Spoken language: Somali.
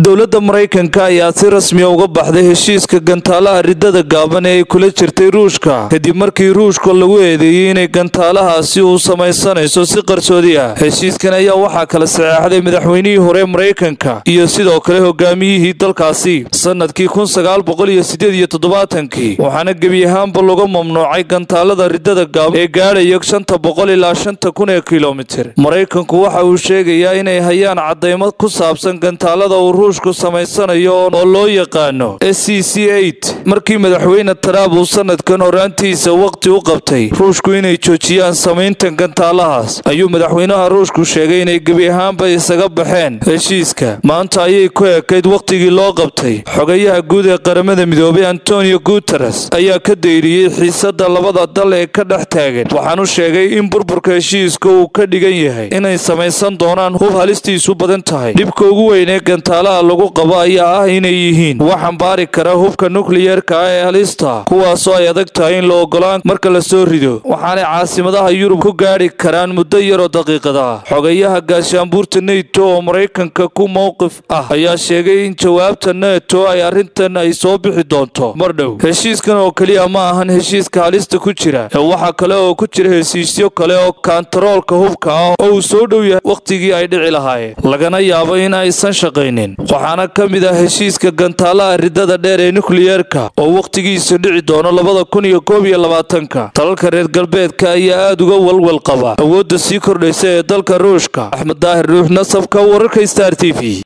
dowladda maraykanka ayaa si rasmiya uga baxday heshiiska gantaalaha ridada gaaban ee ay kula jirtay ruushka kadib markii ruushka lagu eedeeyey inay gantaalahaasi uu samaysanayso si qarsoodi ah heshiiskan ayaa waxaa kala saxeexday madaxweynihii hore maraykanka iyo sidoo kale hogaamiyihii dalkaasi sanadkii kun sagaal boqol iyo sideed iyo toddobaatankii waxaana gebi ahaanba laga mamnuucay gantaalada ridada gaaban ee gaadhaya shanta boqol ilaa shanta kun ee kilomitir maraykanku waxa uu sheegayaa inay hayaan cadaymo ku saabsan gantaalada uu ruushku samaysanayo oo loo yaqaano s c c markii madaxweyne taraab uu sanadkan horaantiisa waqti u qabtay ruushku inay joojiyaan samayntan gantaalahaas ayuu madaxweynaha ruushku sheegay inay gebi ahaanba isaga baxeen heshiiska maanta ayay ku ekayd wakhtigii loo qabtay xogayaha guud ee qaramada midoobay antonio guteres ayaa ka dayriyey xiisada labada dal ee ka dhex taagan waxaanu sheegay in burburka heshiiska uu ka dhigan yahay inay samaysan doonaan hub halistiisu badan tahay dhibka ugu weyn ee gantaalaha lagu qabo ayaa ah inay yihiin wax xambaari kara hubka nukliyerka ah ee halista kuwaasoo ay adag tahay in la ogolaan marka la soo rido waxaanay caasimadaha yurub ku gaadhi karaan muddo yaroo daqiiqada ah xogayaha gaashaanbuurta neto oo maraykanka ku mowqif ah ayaa sheegay in jawaabta neto ay arrintan ay soo bixi doonto mar dhow heshiiskan oo keliya ma ahan heshiiska halista ku jira ee waxaa kale oo ku jira heshiisyo kale oo kantaroolka hubka ah oo uu soo dhow yahay wakhtigii ay dhici lahaayeen lagana yaabo in aysan shaqaynin waxaana ka mid ah heshiiska gantaalaha ridada dheer ee nukliyerka oo wakhtigiisa dhici doono labada kun iyo koob iyo labaatanka dalalka reer galbeedka ayaa aada uga walwal qaba awoodda sii kordhaysa ee dalka ruushka axmed daahir ruux nasabka wararka star t v